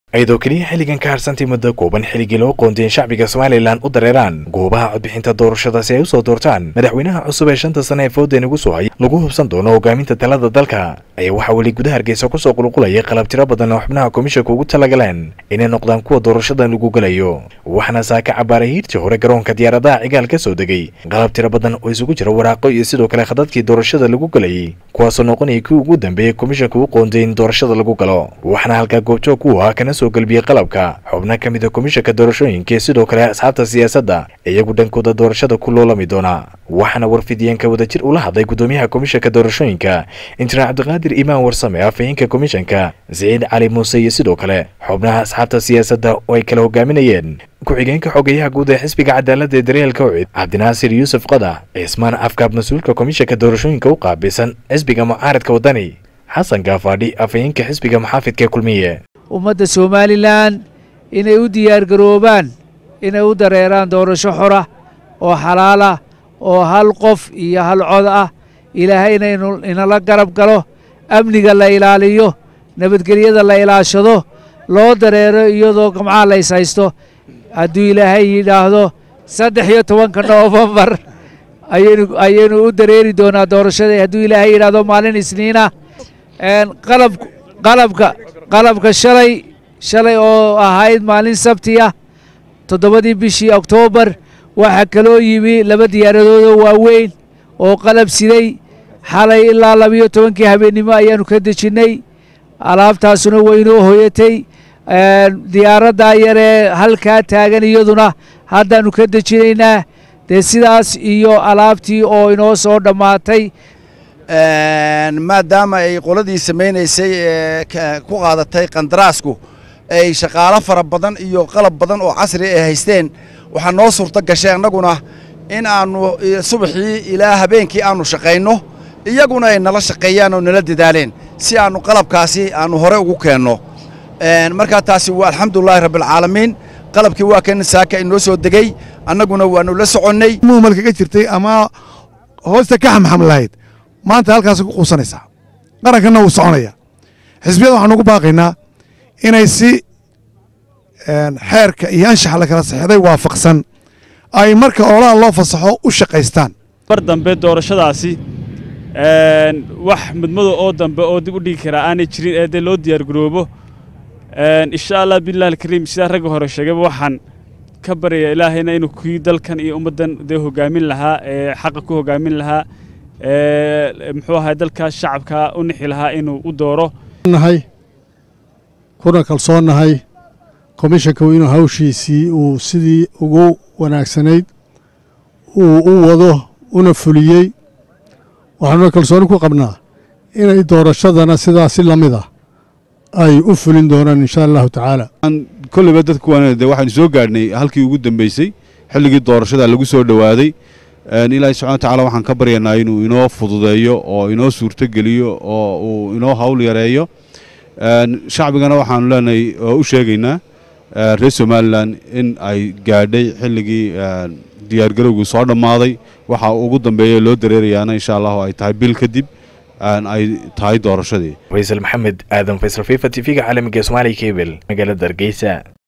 iyadoo keliya xilligan ka harsantay muddo kooban xilligii loo qoondeyn shacbiga somalilan u dareeraan goobaha codbixinta doorashada si ay usoo doortaan madaxweynaha cusub ee shanta sane ee fooden ugu soo hay lagu hubsan doono hogaaminta talada dalka ayaa waxaa weli gudaha hargeysa kusoo qulqulaya qalab tiro badan oo xubnaha komishanka ugu talagaleen inay noqdaan kuwa doorashadan lagu gelayo waxaana saaka cabaaray hiirtii hore garoonka diyaaradaha cigaal ka soo degay qalab tiro badan oo isugu jira waraaqo iyo sidoo kale khadadkii doorashada lagu gelayay kuwaasoo noqonaya kii ugu dambeeyey komishanka u qoondeyn doorashada lagu galo waxaana halkaa goobjoog ku ah kana soo galbiyey qalabka xubno ka mid a komishanka doorashooyinka iyo sidoo kale asxaabta siyaasadda iyagu dhankooda doorashada ku loolami doona waxaana warfidiyeenka wadajir ula hadlay gudoomiyaha komishanka doorashooyinka injineer cabdiqaadir imaan warsame afhayeenka komishanka siciid cali muuse iyo sidoo kale xubnaha asxaabta siyaasadda oo ay kala hogaaminayeen ku-xigeenka xogeyaha guud ee xisbiga cadaaladda ee daryeelka ucid cabdinaasir yuusuf qadax cismaan afkaab mas-uulka komishanka doorashooyinka u qaabilsan xisbiga mucaaradka waddani xasan gaafaadhi afhayeenka xisbiga maxaafidka kulmiye ummadda somalilan inay u diyaargaroobaan inay u dareeraan doorasho xora oo xalaala oo hal qof iyo hal cod ah ilaahayna inala garab galo amniga la ilaaliyo nabadgelyada la ilaashado loo dareero iyadoo gamcaha la is haysto hadduu ilaahay yidhaahdo saddex iyo tobanka noofembar ayaynu u dareeri doonaa doorashada hadduu ilaahay yidhaahdo maalin isniina qalab qalabka qalabka shalay shalay oo ahayd maalin sabti ah toddobadii bishii oktoobar waxaa kaloo yimi laba diyaaradoodoo waaweyn oo qalab siday xalay ilaa labiyo tobankii habeennimo ayaannu ka dejinnay alaabtaasuna waynoo hoyatay diyaaraddaa yaree halkaa taagan iyaduna haddaannu ka dejinaynaa dee sidaas iyo alaabtii oo inoo soo dhammaatay maadaama ay qoladii samaynaysay ee ku qaadatay qandaraasku ay shaqaalo fara badan iyo qalab badan oo casri ay haysteen waxaa noo suurto gashay annaguna in aannu subaxii ilaa habeenkii aannu shaqayno iyaguna ay nala shaqeeyaan oo nala dadaaleen si aannu qalabkaasi aannu hore ugu keenno markaa taasi waa alxamdulilaahi rabbialcaalamiin qalabkii waa kan saaka inoo soo degey annaguna waannu la soconnay muhmalkaga jirtay ama hoosta ka xamxam lahayd maanta halkaas ku quusanaysaa qarankanna wuu soconaya xisbiyada waxaan ugu baaqaynaa inay si xeerka iyo anshaxa la kala saxeeday waafaqsan ay marka oolaha loo fasaxo u shaqaystaan mar dambe doorashadaasi wax mudmado oo dambe oo dib u dhigi karaa aanay jirin ee dee loo diyaargaroobo insha allah billahi alkariim sidaa ragga hore sheegayba waxaan ka baryayaa ilaahayna inuu kii dalkan iyo ummaddan dee hogaamin lahaa ee xaqa ku hogaamin lahaa ee muxuu ahay dalkaas shacabka u nixi lahaa inuu u dooro nahay kuna kalsoonnahay komishanka inuu hawshiisii uu sidii ugu wanaagsanayd uu u wado una fuliyey waxaanuna kalsooni ku qabnaa inay doorashadana sidaasi la mid ah ay u fulin doonaan insha allahu tacaala kolleyba dadku waan de waxaynu soo gaadhnay halkii ugu dambeysay xilligii doorashada lagu soo dhowaaday ilaahay subxana wa tacala waxaan ka baryanaa inuu inoo fududeeyo oo inoo suurtogeliyo oo uu inoo hawl yareeyo shacbigana waxaanu leenahay oo u sheegaynaa reer somalilan in ay gaadhay xilligii diyaargarowgii soo dhammaaday waxa ugu dambeeya loo dareerayaana insha allahu ay tahay bil kadib ay tahay doorashadii faysal maxamed aadan faysal fifa t v-ga caalamiga somaaliya kebel magaalada hargeysa